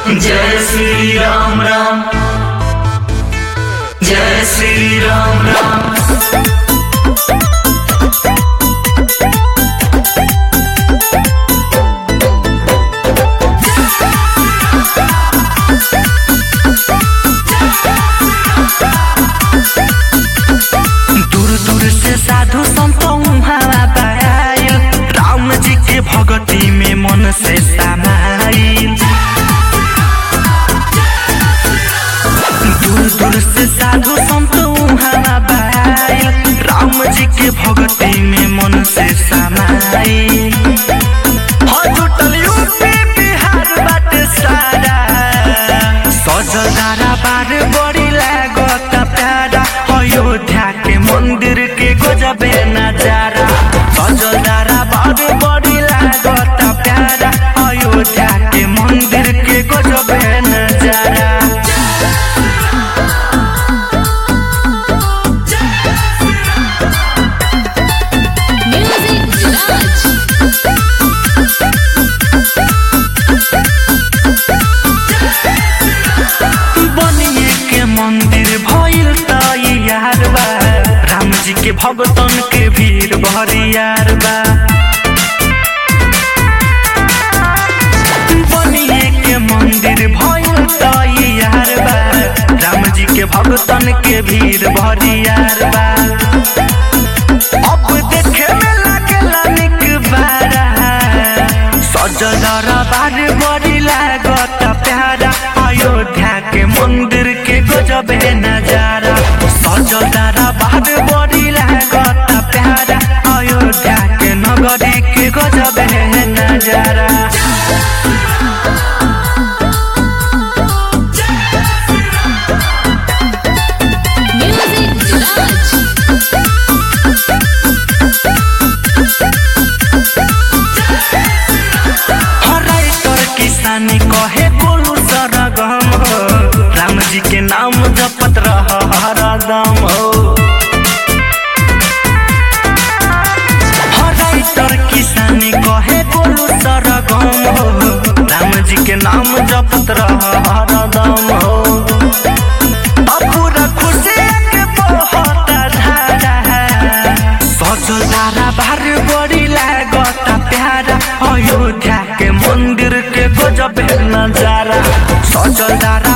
जय श्री राम राम जय श्री राम राम दूर दूर से साधु संतों हवा पायल राम जी के भगती में मन से समाइल दूर दूर से साधु संतों हवा पायल राम जी के भगती में मन से समाइल हो जुटल यूपी बिहार बाटे सारा सजदारा बार बड़ी लागत प्यारा अयोध्या के मंदिर के गजबे नजारा सजदारा बार बड़ी लागत प्यारा अयोध्या के मंदिर के गजबे नजारा Music Garage. बनिए के मंदिर भइल तैयार बा राम जी के भगतन के भीड़ भरियार बा बनिए के मंदिर भइल तैयार बा राम जी के भगतन के भीड़ भरियार बा अब देखे में लागेला निक बारा सजल बार बड़ी लागत प्यारा अयोध्या के मंदिर के गजबे नजारा सजल बार बड़ी लागत प्यारा अयोध्या के नगरी के गजबे नजारा Music Garage. हराई तोर किसानी कहे बोलू सरगम हो राम जी के नाम जपत रह हरदम हो हराई तोर किसानी कहे बोलू सरगम हो राम जी के नाम जपत रह हरदम हो अब पूरा खुशी के बहुत धारा सजल धारा बार बड़ी लागत प्यारा अयोध्या के मंदिर के गजब नजारा सजल धारा